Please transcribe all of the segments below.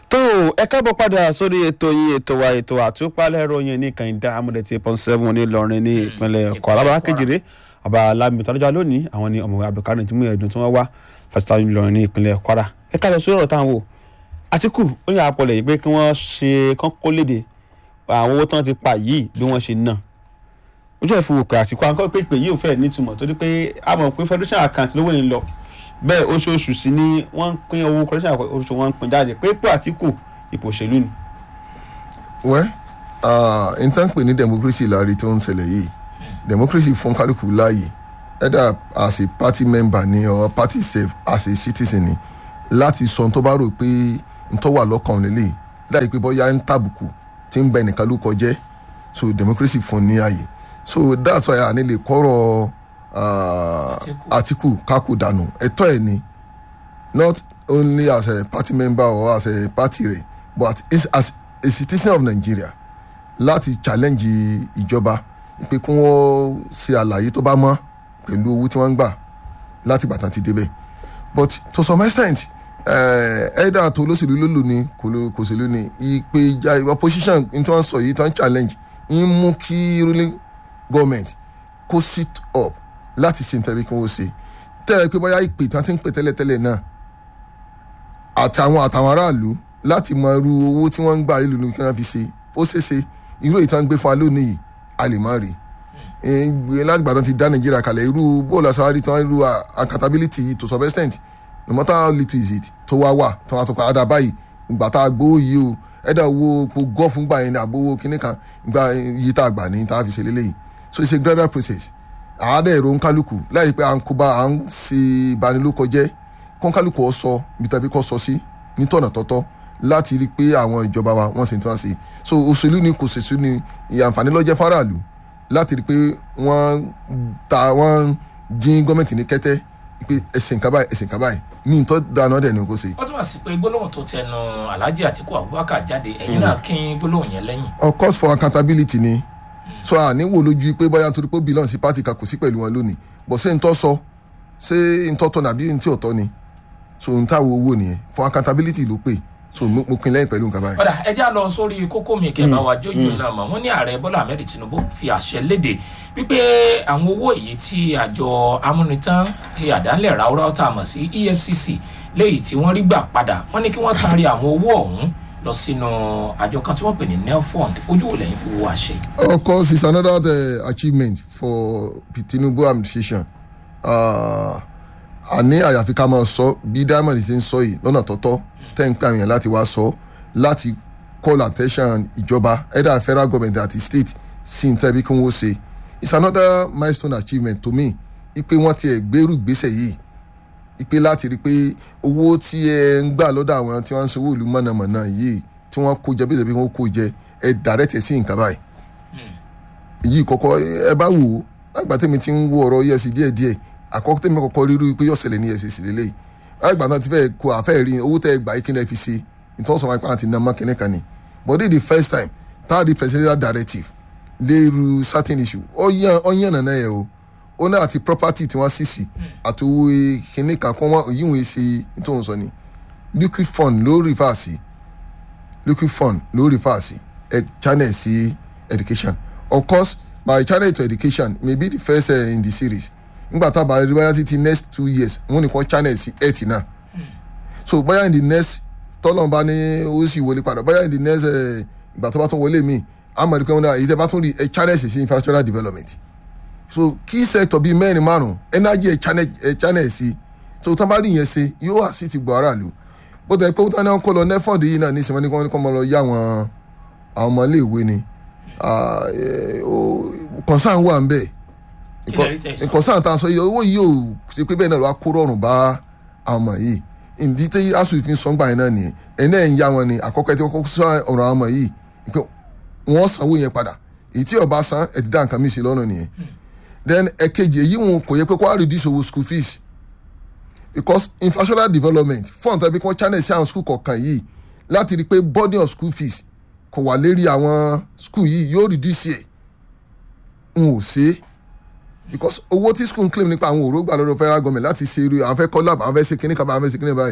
tó ẹ káàbọ̀ padà sórí ètò yín ètò wa ètò àtúpalẹ̀ ìròyìn ní kànìdá amúdẹ̀tì pọ́n seven nílọrin ní ìpínlẹ̀ kwara bàbá kejìlé bàbá alámi tọ́lọ́jà lónìí àwọn ní ọmọ abdulkadir tí mú ẹ̀dùn tí wọ́n wá fásitì nílọrin ní ìpínlẹ̀ kwara ẹ káàbọ̀ sórí ọ̀rọ̀ táwọn wò àtìkù ó ní àpọ̀lẹ̀ yìí pé kí wọ́n ṣe kán kó léde àwọn owó tí wọ́n ti pa yìí bí wọ́n ṣe ná ojú ẹ̀ fún òkè àtìkù àwọn pé pé yìí ò fẹ́ nítumọ̀ torí pé a mọ̀ pé federation account lówó yìí ń lọ bẹ́ẹ̀ oṣooṣù sí ni wọ́n ń pín owó federation oṣù wọn ń pín jáde pé pé àtìkù ipò òṣèlú ni. wẹ́ n tán pè ní democracy láàrin tó ń ṣẹlẹ̀ yìí democracy fún kálukú láàyè either as a party member ni or party sef as a citizen ni láti sọ tó bá rò pé n tó wà lọ́kàn lélẹ̀ láì pé bóyá ń tàbùkù tí ń bẹ nìkan ló kọjẹ́ so democracy fún ní ààyè so that's why a ní lè kọ́rọ̀ Atiku kákò dànù ẹ̀tọ́ ẹ̀ ni not only as a party member or as a party rẹ̀ but as a citizen of Nigeria láti challenge ìjọba pé kí wọ́n ṣe àlàyé tó bá mọ́ pẹ̀lú owó tí wọ́n ń gbà láti gbàtàn ti débẹ̀ but to some extent ẹ̀ẹ́dà tó olóṣèlú ló lò ní kò sí lónìí ìpè ìjà opposition ní tí wọ́n sọ yìí tí wọ́n challenge ń mú kí ruling government kó sit up láti ṣe nǹkan bí kí wọ́n ṣe tẹ́ ẹ pé bóyá ìpè tí wọ́n ti ń pè tẹ́lẹ̀tẹ́lẹ̀ náà àtàwọn àtàwọn aráàlú láti mọ irú owó tí wọ́n ń gbà ìlú ní kí wọ́n fi ṣe ó ṣeéṣe irú èyí tí wọ́n ń gbé fún wa lónìí yìí a lè má rí láti gbàdán ti dá nàìjíríà kalẹ̀ irú bóòlù àṣàwárí tí wọ́n irú accountability yìí to some extent no matter how little is it tó wá wà tó wá tó pa àdá báyìí ìgbà tá a gbowó yìí o ẹ̀dá owó po gọ́ọ̀fù gbà yẹn ní àgbowó kínní kan ìgbà yìí tá a gbà ní tá a fi ṣe lélẹ́yìí so it's a gradual process àádẹ́ èrò nkálukú láì pé à ń kóbá à ń ṣe ìbanilókọjẹ́ kọ́ńkálukú ọ sọ ibi tàbí kọ́ sọ sí ní tọ̀nà tọ́tọ́ láti rí i pé àwọn ìjọba wa wọ́n sì ń tí wọ́n ṣe so òṣèlú ni kò ṣèṣú ni ìyànfàní lọ́jẹ́ faraàlú láti rí i pé wọ́n ta wọ́n jín gọ́ọ̀mẹ̀ntì ní kẹ́tẹ́ pé ẹ̀sìn kábàáyì ẹ̀sìn kábàáyì ní ìtọ́ dáná dẹ̀ ni kò ṣe. ó túmọ̀ sí pé gbólóhùn tó tẹnu Alhaji Atiku Abubakar jáde ẹ̀yin náà kí gbólóhùn yẹn lẹ́yìn. of course for accountability ni so àní wò lójú pé bóyá nítorí pé ó belong sí party kan kò sí pẹ̀lú wọn lónìí bọ̀ ṣé n tọ́ sọ ṣé n tọ́ tọ́ nàbí n tí ò tọ́ ni so n táwo owó nìyẹn for accountability ló pè so mo pin lẹ́yìn pẹ̀lú nǹkan báyìí. padà ẹ já lọ sórí kókó mi kẹ́ bá wa jójú náà mọ̀ wọ́n ní ààrẹ Bọ́lá Ahmed Tinubu fi àṣẹ léde wípé àwọn owó èyí tí àjọ amúnitán àdánlẹ̀ ráúráú tá a mọ̀ sí EFCC léyìí tí wọ́n rí gbà padà wọ́n ní kí wọ́n taari àwọn owó ọ̀hún lọ sínú àjọ kan tí wọ́n pè ní nelfund ojú wo lẹ́yìn fi wo àṣẹ. of course it's another uh, achievement for Tinubu administration àní àyàfi ká máa sọ bí diamond ṣe ń sọ yìí lọ́nà tọ́tọ́ tẹ́ ń pè àwọn èèyàn láti wá sọ láti call attention ìjọba either federal government àti state sí n tẹ́bí kí wọ́n ṣe it's another milestone achievement to me ipe wọ́n ti ẹ̀ gbèrú ìgbésẹ̀ yìí ipe láti rí i pé owó tí ẹ ń gbà lọ́dọ̀ àwọn tí wọ́n ń sanwó ìlú mọ̀nàmọ̀nà yìí tí wọ́n kó jẹ bí ìṣẹ̀bí wọ́n kó jẹ ẹ direct ẹ̀ sí nǹkan báyìí. èyí kọ́kọ́ ẹ bá wò ó lágbà tèmi ti ń wo ọ̀rọ̀ EFCC díẹ̀díẹ̀ àkọ́kọ́ tèmi kọ́kọ́ rírú pé yóò ṣẹlẹ̀ ní EFCC lélẹ̀ lágbà náà ti fẹ́ kó àfẹ́ rí owó tẹ́ ẹ gbà yìí kí ni ẹ fi ṣe ìtọ́sọ̀ wọn àti nàmọ́ kìnìún kan ni but this the first time tá the presidential directive lérú certain issue ọ̀yàn nàná yẹ o ó náà àti property tí wọ́n sì sí àti owó kìnìún kan kọ́ wọ́n yíwọ̀n ẹ̀ ṣe nítorí sọ ni liquid fund ló refer sí liquid fund ló refer sí ẹ channel sí education of course by channel to education may be the first uh, in the series ngbà tá a bá rí báyà títí next two years wọ́n ní kọ́ channel sí eight náà so báyà in the next tọ́lọ́mùbá ní ó sì wọlé padà báyà in the next ìgbà tó bá tún wọlé mi àmọ́ ẹ̀dùnkẹ́ wọn náà èyí tẹ́ bá tún rí ẹ channel sí sí infrastructural development so key sector bíi mẹ́rin márùn energy ẹ̀ channel ẹ̀ channel sí so tán bá rí yẹn ṣe yóò wá sí ti gbọ́ aráàlú bó tẹ̀ pé wọ́n náà kọ́ lọ nefond yìí náà ní ìsìnkú wọn ní kọ́ mọ́ lọ yá àwọn àwọn ọmọ iléèwé ni concern wà ń bẹ̀ concern tá a sọ yìí owó yìí ò ṣe pé bẹ́ẹ̀ náà ló wá kó rọrùn bá àwọn ọmọ yìí ìdí tí asòfin sọ́ngbà yẹn náà nìyẹn ẹ̀ náà ń yá wọn ni àkọ́kọ́ tí wọ́n kọ́ sọ ọ̀rọ̀ àwọn ọmọ yìí pé wọ́n sanwó yẹn padà èyí tí ó bá san ẹ̀ ti dá nǹkan mi ṣe lọ́nà nìyẹn then ẹ̀kejì èyí wọn kò yẹ pé kó wá reduce owó school fees because infrastructural development fund tàbí kí channel sí àwọn school kọ̀ọ̀kan yìí láti rí i pé burden of school fees kò wà lérí àwọn school yìí yóò reduce ẹ̀ n ò ṣe é because owó tí school ń claim nípa àwọn òró gbà lọ́dọ̀ federal government láti ṣe irú àwọn fẹ́ kọ́ lab àwọn fẹ́ ṣe kíní kan àwọn fẹ́ ṣe kíní báyìí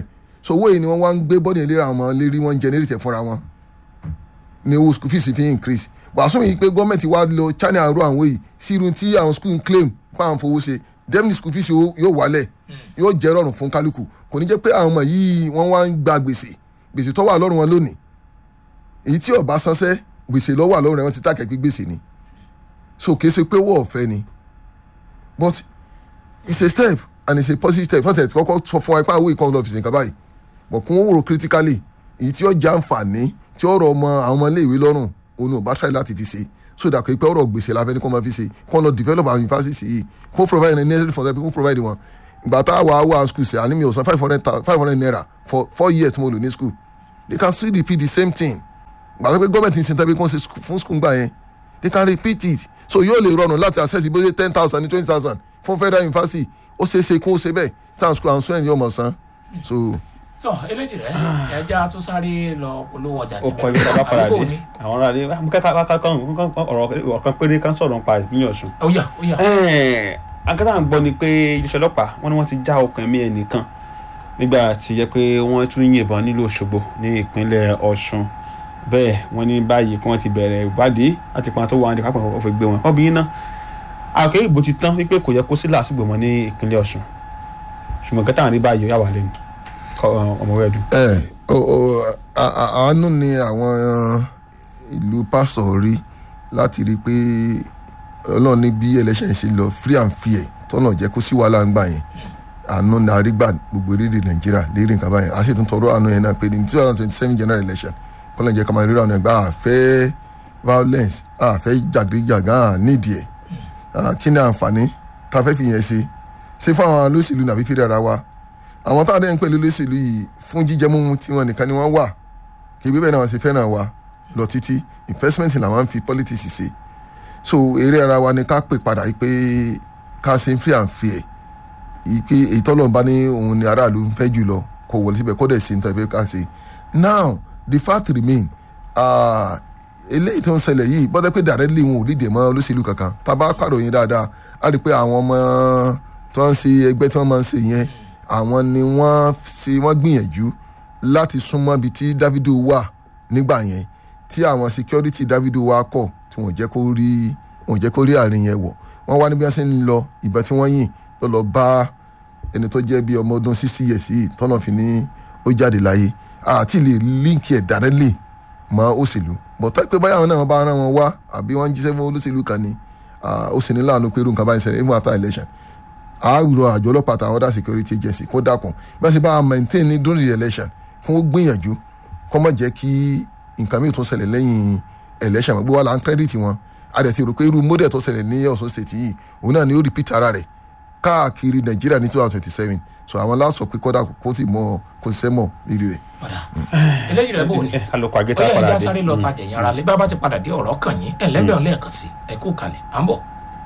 so owó yìí ni wọ́n wá ń gbé bọ́ọ̀dì ìlera àwọn ọmọ lérí wọn generate ẹ̀ fúnra wọn ni owó school fees fi increase wàásù yìí pé gọ́ọ̀mẹ̀ntì wa lo china àrò àwọn yìí sí irun tí àwọn school ń claim pa àwọn fowó ṣe definitely school fees yóò yóò wálẹ̀ yóò jẹ́ rọrùn fún kálukú kò ní jẹ́ pé àwọn ọmọ yìí wọ́n wá ń gba gbèsè gbèsè tó wà lọ́rùn wọn lónìí èyí tí ọba sanṣẹ́ gbèsè lọ́wọ́ àlọ́run rẹ̀ wọ́n ti tàkẹ́ pé gbèsè ni so kìí ṣe pé owó ọ̀fẹ́ ni but it's a step and it's a positive step fọ́tẹ̀ kọ́kọ́ sọ fún wa ipá owó ìkọ́ lọ́fíìsì nǹkan báyìí but kún ó rò critically èyí tí ó jẹ́ àǹfààní tí ó rọ ọmọ àwọn ọmọ iléèwé lọ́rùn òun ò bá try láti fi ṣe so that kò pé ọ̀rọ̀ gbèsè la fẹ́ ní kó máa fi ṣe kó lọ develop our university yìí kó provide the necessary for them kó provide wọn ìgbà tá a wà wà school ṣe àní mi ò san five hundred five hundred naira for four years tí mo lò ní school they can still repeat the same thing ìgbà tó pé gọ́ọ̀mẹ̀ntì ń ṣe tẹ́bí kó ṣe fún school gbà yẹn they can repeat it so yóò lè rọrùn láti access ìbéèrè ten thousand ní twenty thousand fún federal university ó ṣeé ṣe kó ṣe bẹ́ẹ̀ town school and student yóò mọ̀ san so tó eléjì rẹ ẹja tún sáré lọ polówó ọjà ó kọ ibi tá a bá padà dé àwọn ará ilé kẹta kẹta kan ọ̀rọ̀ kan péré kan sọ̀rọ̀ nípa ìpínlẹ̀ ọ̀ṣun. ó yá ó yá. akẹ́tà ń gbọ́ ni pé iléeṣẹ́ ọlọ́pàá wọ́n ní wọ́n ti já okùn ẹ̀mí ẹnìkan nígbà tí yẹ pé wọ́n tún yìnbọn nílùú òṣogbo ní ìpínlẹ̀ ọ̀ṣun bẹ́ẹ̀ wọ́n ní báyìí kí wọ́n ti bẹ̀rẹ̀ ìwádìí láti pa tó wà ní kápẹ́ òfin gbé wọn kọ́ bí iná àkè ìbò ti tán wípé kò yẹ kó sí làásìgbò mọ́ ní ìpínlẹ̀ ọ̀ṣun ṣùgbọ́n kẹta rí báyìí ó yà wà lẹ́nu ọmọwé ẹ̀dùn. ẹ àánú ni àwọn ìlú pásítọ̀ rí láti rí i pé ọlọ́run ní bí election ṣe lọ free and fair tọ́nà jẹ́ kó sí wàhálà ń gbà yẹn àánú ni àrígbà gbogbo erédè nàìjíríà lérí nǹkan báyẹn a sì tún tọrọ àánú yẹn náà pé ní two thousand twenty seven general election kọ́nà jẹ́ kàmáà rírà ọ̀nà ẹ̀gbá àfẹ́ violence àfẹ́ jàgídíjàgán nídìí ẹ̀ kí ni àǹfààní tá a fẹ́ fi yẹn ṣe ṣé fún àwọn olóṣèlú nàbí fi rẹ̀ ra wa àwọn táwọn dẹ́yìn pẹ̀lú olóṣèlú yìí fún jíjẹ mímu tí wọn nìkan ni wọ́n wà kí ibi bẹ́ẹ̀ náà wọ́n ṣe fẹ́ràn wa lọ títí investment làwọn fi politics ṣe so eré ara wa ni ká pè padà yìí pé ká ṣe free and fair yìí pé èyí tọ́lọ̀ bá ní òun ni aráàlú ń fẹ́ jù lọ kò wọlé síbẹ̀ kó dẹ̀ ṣe nítorí ká ṣe now the fact remain eléyìí tó ń ṣẹlẹ̀ yìí bọ́dẹ́ pé directly wọn ò dìde mọ́ olóṣèlú kankan tá a bá pàròyìn dáadáa á rí i pé àwọn ọmọ tó ń ṣe ẹgbẹ́ tí wọ́n máa ń ṣe yẹn àwọn ni wọ́n ṣe wọ́n gbìyànjú láti súnmọ́ ibi tí Davido wà nígbà yẹn tí àwọn security Davido wà kọ̀ tí wọ́n jẹ́ kó rí wọ́n jẹ́ kó rí àárín yẹn wọ̀ wọ́n wá níbi wọ́n ṣe ń lọ ìbọn tí wọ́n yìn lọ́lọ́ bá ẹni tó jẹ́ bí ọmọ ọdún sixty years yìí tọ́nà fi ní ó jáde láyé àti lè líǹkì ẹ̀ directly mọ́ òṣèlú bọ̀tọ́ pé báyà wọn náà bá ara wọn wá àbí wọ́n jíṣẹ́ fún olóṣèlú kan ni ó sì ní láàánú pé irú nǹkan báyìí ṣẹlẹ̀ even after election àárò àjọ ọlọ́pàá àtàwọn other security agency kó dàpọ̀ bí wọ́n ṣe bá maintain ní during the election fún ó gbìyànjú kó má jẹ́ kí nǹkan mìíràn tó ṣẹlẹ̀ lẹ́yìn election gbogbo wa là ń credit wọn a dẹ̀ ti rò pé irú model tó ṣẹlẹ̀ ní Ọ̀ṣun state yìí òun náà ni ó repeat ara rẹ̀ káàkiri Nàìjíríà ní two thousand twenty seven so àwọn láṣọ pé kọ́dà kó sì mọ kó sì sẹ́mọ̀ lérí rẹ̀. eléyìí rẹ bò ní alùpùpù àgẹ́tà ó yẹ padà ẹja dé sáré lọ tajà yẹn ara lé bá bá ti padà dé ọ̀rọ̀ kàn yín ẹ̀ lẹ́bẹ̀ẹ́ lẹ́ẹ̀kan sí ẹ kú kalẹ̀ à ń bọ̀.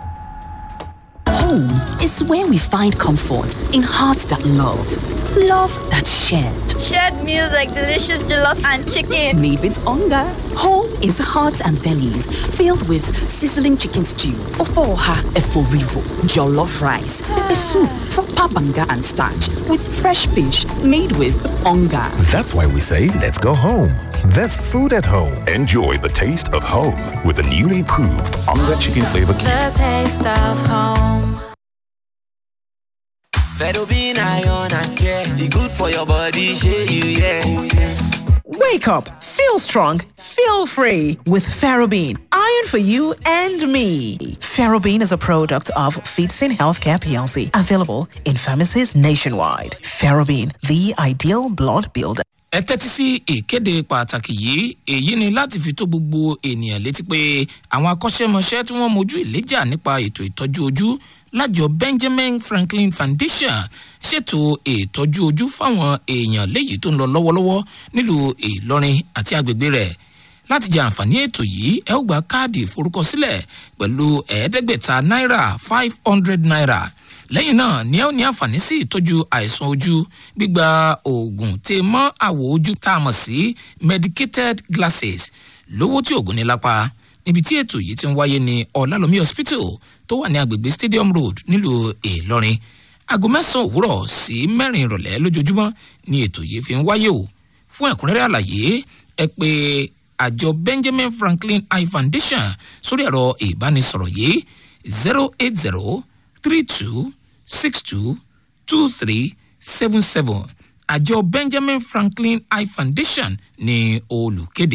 Home is where we find comfort in hearts that love, love that's shared. Shared meals like delicious jollof and chicken. Made with hunger. Home is hearts and bellies filled with sizzling chicken stew, ofoha eforivo, jollof rice, pepper soup, proper banga and starch with fresh fish made with hunger. That's why we say, let's go home. There's food at home. Enjoy the taste of home with the newly improved Onga Chicken Flavor Cube. The taste of home. Fedobin iron and care. The good for your body, share you, yeah. Oh, yes. Wake up, feel strong, feel free with Ferrobin. Iron for you and me. Ferrobin is a product of Feedsin Healthcare PLC, available in pharmacies nationwide. Ferrobin, the ideal blood builder. ẹ tẹ́tí sí ìkéde pàtàkì yìí èyí ni láti fi tó gbogbo ènìyàn létí pé àwọn akọ́ṣẹ́mọṣẹ́ tí wọ́n mojú ìléjà nípa ètò ìtọ́jú ojú lájọ benjamin franklin foundation ṣètò ìtọ́jú ojú fáwọn èèyàn léyìí tó ń lọ lọ́wọ́lọ́wọ́ nílùú ìlọrin àti agbègbè rẹ̀ láti jẹ àǹfààní ètò yìí ẹ ó gba káàdì ìforúkọsílẹ̀ pẹ̀lú ẹ̀ẹ́dẹ́gbẹ̀ta náírà five hundred naira lẹ́yìn náà ni ẹ ó ní àǹfààní sí ìtọ́jú àìsàn ojú gbígba oògùn tè mọ́ àwọ̀ ojú tá a mọ̀ sí medicated glasses lówó tí oògùn ní lápá níbi tí ètò yìí ti ń wáyé ní ọ̀làlómi hospital tó wà ní agbègbè stadium road nílùú ìlọrin aago mẹ́sàn-án òwúrọ̀ sí mẹ́rin ìrọ̀lẹ́ lójoojúmọ́ ni ètò yìí fi ń wáyé o fún ẹ̀kúnrẹ́rẹ́ àlàyé ẹ pé àjọ benjamin franklin eye foundation sórí ẹ̀rọ ìbánisọ̀rọ̀ yìí zero eight zero three two six two two three seven seven àjọ benjamin franklin eye foundation ní olùkéde.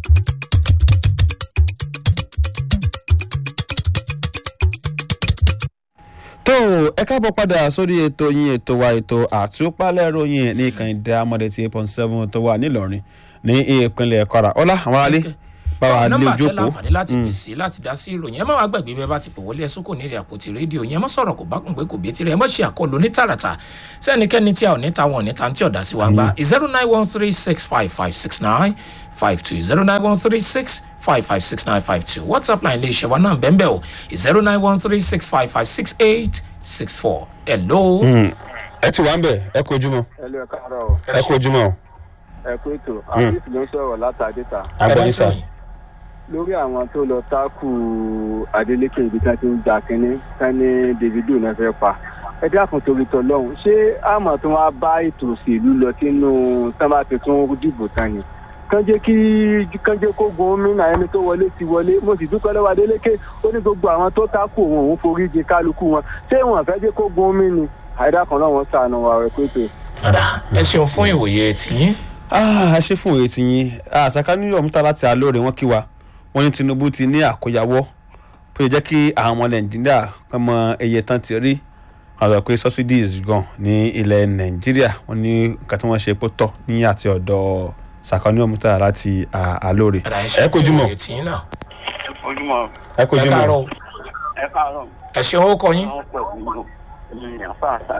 tó ẹ káàbọ̀ padà sórí ètò yín ètò wa ètò àtúpalẹ̀ ròyìn ní ìkànnì amọ̀dé tí eight point seven tó wà nílọrin ní ìpínlẹ̀ kwara ọlá àwọn alẹ́ báwa lé nọmba tẹ jókòó láǹfààní láti pè sí láti dá sí ìròyìn ẹ má wàá gbàgbé bẹẹ bá ti pè wọlé ẹsùn kò ní ìrìn àpótí rédíò yẹn ẹ má sọ̀rọ̀ kò bá kùn pé kò bí tirẹ̀ ẹ má ṣe àkọlù ní tààràtà sẹ́nikẹ́ni tí a ò ní ta wọn ò ní ta tí ọ̀dà sí wa gbá zero nine one three six five five six nine five two zero nine one three six five five six nine five two whatsapp line lè ṣe wa náà bẹ́ẹ̀ bẹ́ẹ̀ o zero nine one three six five five six eight six four hello. ẹ ti wá ń bẹ̀ ẹ kó ojúmọ́ ẹ lọ káàárọ̀ o ẹ kó ojúmọ́ o ẹ kó ètò àbísí ló ń sọ̀rọ̀ látàdéta agbọ̀nyí sà lórí àwọn tó lọ tákù adeleke ibi tí wọn ti ń gbà kínní sani davido náà fẹ́ pa ẹ dákun torí tọ lọ́hùn ṣé àmọ̀ tó wá bá ètò òṣèlú lọ sínú sábà tuntun dìbò tán ni kán jẹ́ kí kán jẹ́ kó gun gómìnà ẹni tó wọlé ti wọlé mo sì dúpẹ́ lọ́wọ́ adeleke ó ní gbogbo àwọn tó tákù òun òun forí jin kálukú wọn ṣé wọn fẹ́ jẹ́ kó gun gómìnà àìdákan náà wọn sànù wà rẹ̀ pé ọ̀dà ẹ ṣeun fún ìwòye tìyín. a ṣe fún òye tiyín àṣàkà new york mú ta láti alóore wọn kí wa wọn ní tinubu ti ní àkóyawọ́ pé jẹ́ kí àwọn ọmọ nàìjíríà kan mọ iye tán ti rí àwọn pé subsidies gan ní ilẹ̀ nàìjíríà wọn ní nǹkan tí wọ́n ṣe pé tọ̀ ní àti ọ̀dọ̀ ṣàkà new york mú ta láti alóore ẹ kojú mọ́ ojúmọ́ ẹ kojú ẹ káàárọ̀ mọ́ o. ẹ káàárọ̀ ẹ ṣeun ó kọ yín. àwọn pẹ̀lú ènìyàn fàáṣà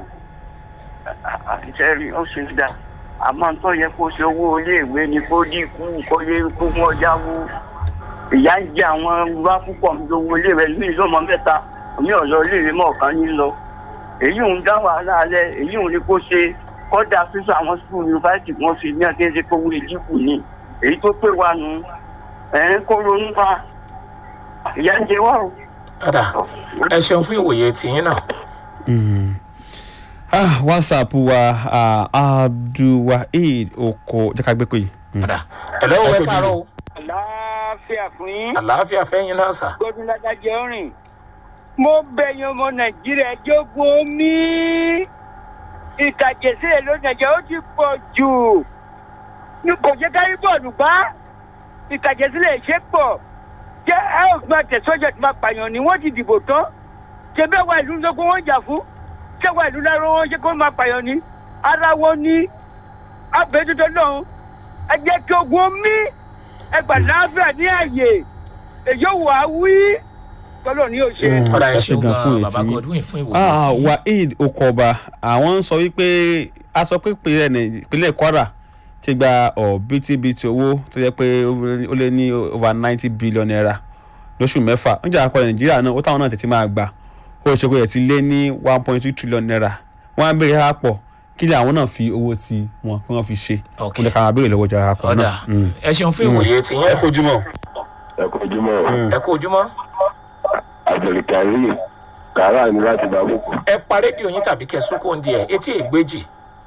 àtìṣẹ́ rí ó ṣe dá àmọ́ tó yẹ kó ṣe owó iléèwé ni kó dínkù kó yẹ kó wọ́n jáwó ìyá ń jẹ àwọn bá púpọ̀ ní owó iléèwé ní ìlọ́mọ mẹ́ta omi ọ̀lọ́ iléèwé mọ̀ọ́kan ní lọ èyí ń dá wàhálà alẹ́ èyí ń ní kó ṣe kọ́dà fífún àwọn sukùl yunifásitì wọn fi ní akéde kó wúlò dínkù ni èyí tó pè wá nù ẹ̀ ń kó ronú fa ìyá ń jẹ wá o. ọ̀dà ẹ ṣeun fún ìwòye tìyín náà. ah whatsapp wa ah, abdulwaheed oko jẹ́ ká gbé pé yìí. ọ̀dà ẹ lọ́wọ́ ẹ káàárọ̀ o. àlàáfíà fún yín. àlàáfíà fẹ́yìn náà sà. gbọdún ládájọ rìn. mo bẹ̀yìn ọmọ nàìjíríà jogun omi. ìtàjẹsílẹ̀ ló nàìjíríà ó ti pọ̀ jù. ní kò jẹ́ kárí bọ́ọ̀lù gbá. ìtàjẹsílẹ̀ ṣe pọ̀. jẹ́ ẹ ò gbọ́n tẹ̀sọ́jà tí máa pààyàn ni wọ́n ti dìbò tán. ṣe bẹ́ẹ̀ wá ìlú lógún wọn jà fún. ṣé wá ìlú láró wọn ṣe kó máa pààyàn ni. ara wọn ní abẹ́dúdọ́ náà ẹ jẹ́ kí ogun omi ẹgbà láàbíà ní àyè èyí ò wá wí tọ́lọ̀ ní òṣè. ọ̀dà ẹ ẹ ṣe ṣeun gan fún gan ètí baba yín. godwin fún ìwòye ah tìyín. waheed okoba àwọn ń sọ wípé a sọ pé ìpínlẹ̀ Nàì- ìpínlẹ̀ kwara ti gba ọ̀bítíbitì owó tó yẹ pé ó lé ní over ninety billion naira lóṣù mẹ́fà ń jà àpọ̀ nàìjíríà náà ó táwọn náà tètè máa gbà ó ṣe kó yẹ ti lé ní one point two trillion naira wọ́n á béèrè àpọ̀ kí ni àwọn náà fi owó ti wọn kí wọ́n fi ṣe Ok. kó lè ká máa béèrè lọ́wọ́ ìjọba àpọ̀ ọ̀dà náà. Mm. ẹ ṣeun fún ìwòye tìyín ẹ náà. kojú mọ́. ẹ kojú mọ́ ẹ kú ojúmọ́. abdulkareem kàrà ní láti bá bùkù. ẹ pa rédíò yín tàbí kẹ súnkó ń di ẹ etí ègbèjì.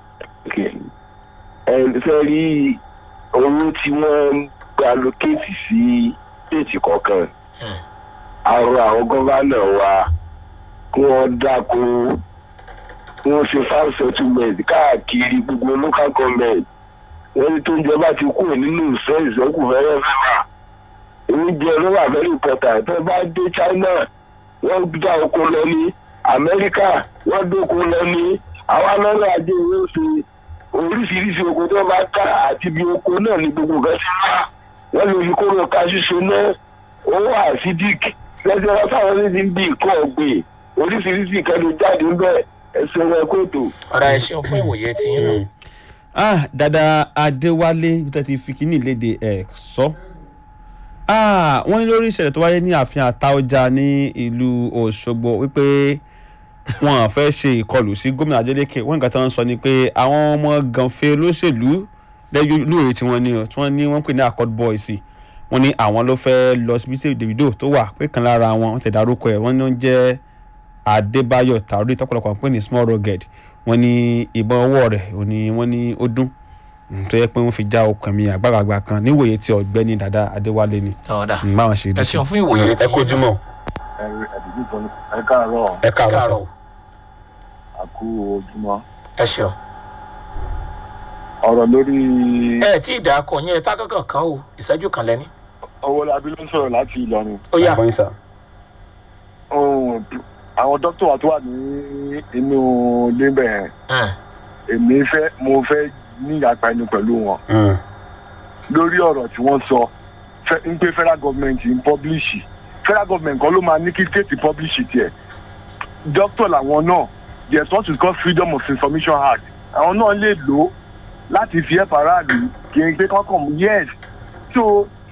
ẹ fẹ́ rí owó tí wọ́n ń gba lókèétì sí déètì kọ̀ọ̀kan àrò àwọn gọ́vánà wa kí wọ́n dáko kí wọ́n ṣe farm settlement káàkiri gbogbo local government wọ́n ní tó ń jọba ti kúrò nínú ìfẹ́ ìsẹ́kù fẹ́rẹ́ fẹ́rẹ́ oúnjẹ ló wà very important tó bá dé china wọ́n dá oko lọ ní amẹ́ríkà wọ́n dóko lọ ní àwa lọ́rọ̀ ajé owó ṣe oríṣiríṣi oko tó bá ká àti ibi oko náà ní gbogbo nǹkan ti wá wọ́n lè fi kóró kaṣú ṣe náà owó acidic lẹ́sẹ̀ wọn táwọn ní ti ń bí nǹkan ọ̀gbìn oríṣiríṣi nǹkan ló jáde ń bẹ̀ ẹsẹ̀ wọn kò tó. ọ̀dà ẹ ṣeun fún ìwòye tìyín náà. ah dada adéwálé bí tẹ́ ti fi kíní léde ẹ̀ sọ. ah wọ́n ní lórí ìṣẹ̀lẹ̀ tó wáyé ní ààfin àtaọjà ní ìlú òṣogbo wípé wọn à fẹ́ ṣe ìkọlù sí gómìnà adeleke wọ́n nǹkan tó ń sọ ni pé àwọn ọmọ gànfẹ́ olóṣèlú lẹ́yìn lóore tí wọ́n ní o tí wọ́n ní wọ́n pè ní accord boys wọ́n ní àwọn ló fẹ́ lọ síbi tí davido tó wà pé kan lára wọn wọ́n ti dárúkọ ẹ̀ wọ́n ní ó ń jẹ́ adébáyọ̀ tàórí tọ́pọ̀lọpọ̀ pé ní small rugged wọ́n ní ìbọn ọwọ́ rẹ̀ ò ní wọ́n ní ó dún Mm, tó yẹ pé wọ́n fi já okùn mi àgbàlagbà kan níwòye tí ọ̀gbẹ́ni dada adéwálé ni ọ̀dà Mm, báwọn ṣe ẹ ṣeun fún ìwòye tí ẹ kojú mọ́. ẹ káàárọ̀ ẹ káàárọ̀ àkú ojúmọ́ ẹ ṣeun. ọ̀rọ̀ lórí ẹ tí ì dà kọ yẹn tá kankan kan o ìṣẹ́jú kan lẹ́ni. owó labí ló ń sọ̀rọ̀ láti ìlọrin. ó yà Ohun, àwọn dókítà wa tó wà ní inú lébẹ̀ yẹn èmi fẹ́ mo fẹ́ ní ìyapa ẹnu pẹ̀lú wọn lórí ọ̀rọ̀ tí wọ́n sọ fẹ́- ń pé federal government ń publish federal government kan ló máa ní kí state publish tiẹ̀ dókítà làwọn náà there is what is called freedom of information act àwọn náà lè lò ó láti fi ẹ̀ faraàlú kí n pé kọ́kàn mú yes so